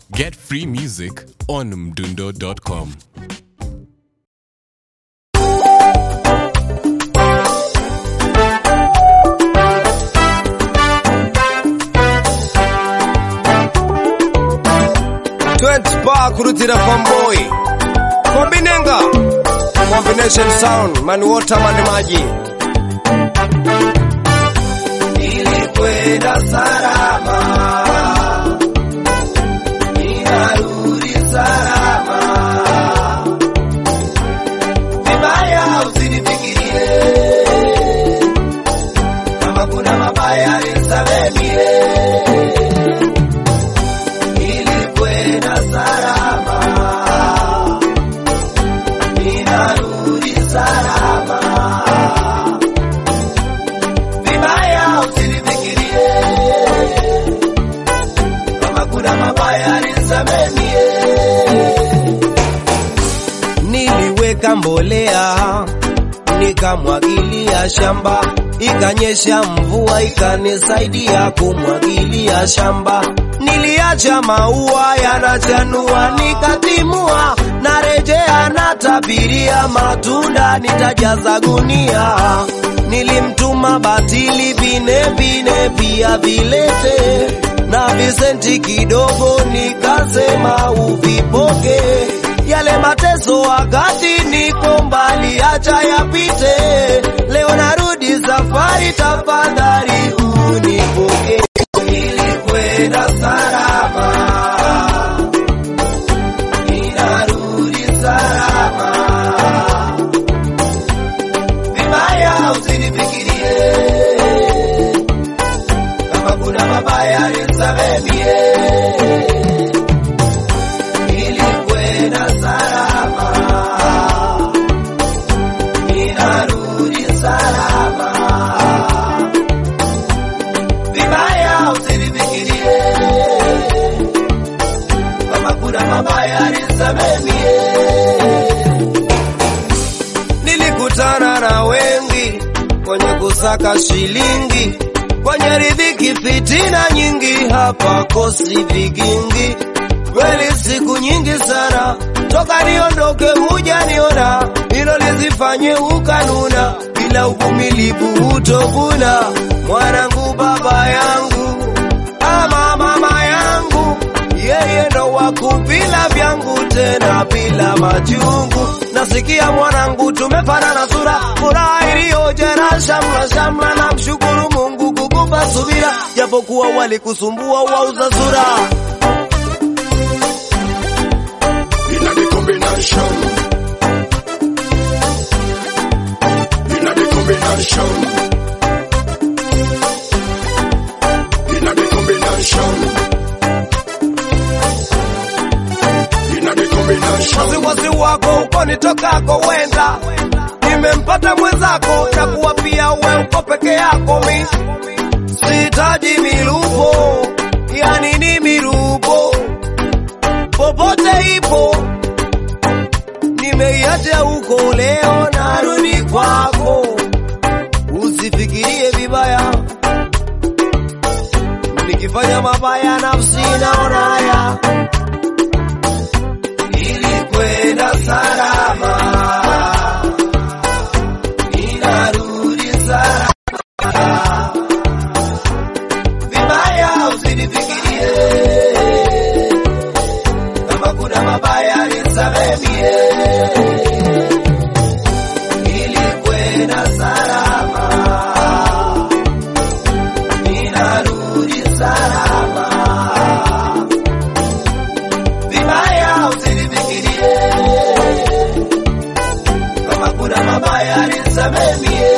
Get free music on mdundo.com. Twenty bar kurutira fanboy kombinenga combination sound mani water mani maji nilikwenda salama ninarudi salama vibaya usinifikirie kama kuna mabaya nisamemie nilikwenda salama, ninarudi salama. Vibaya usinifikirie, kama kuna mabaya nisamemie. Niliweka mbolea nikamwagilia shamba, ikanyesha mvua ikanisaidia kumwagilia shamba. Niliacha maua yanachanua, nikatimua, narejea natabiria matunda, nitajaza gunia. Nilimtuma batili vine vine pia vilete na visenti kidogo, nikasema uvipoke yale mateso wakati niko mbali, acha yapite. Leo narudi safari, tafadhali unipoke. Nilikwenda salama, ninarudi salama. Vibaya usinifikirie, kama kuna mabaya nisamemie nilikwenda salama, ninarudi salama. Vibaya usinifikirie, kama kuna mabaya nisamemie. Nilikutana na wengi kwenye kusaka shilingi, kwenye riziki fitina nyingi, hapa kosi vigingi kweli siku nyingi sana toka niondoke, hujaniona hilo lizifanye ukanuna, bila uvumilivu utovuna. Mwanangu, baba yangu ama mama yangu, yeye ndo wakuvila vyangu tena bila majungu. Nasikia mwanangu, tumefanana sura, furaha iliyojera shamla shamla, na mshukuru Mungu kukupa subira, japokuwa walikusumbua wauza sura. in the combination. In the combination. In the combination. In the combination. wasiwasi wako uko nitokako wenda nimempata mwenzako na kuwa pia we uko peke yako mi sihitaji milupo yani ni milupo popote ipo nimeiacha huko leo narudi kwako usifikirie vibaya nikifanya mabaya nafsi naona haya nilikwenda salama, ninarudi salama. Vibaya usinifikirie, kama kuna mabaya nisamemie. Nilikwenda salama, ninarudi salama vibaya usinifikirie, kama kuna mabaya nisamemie.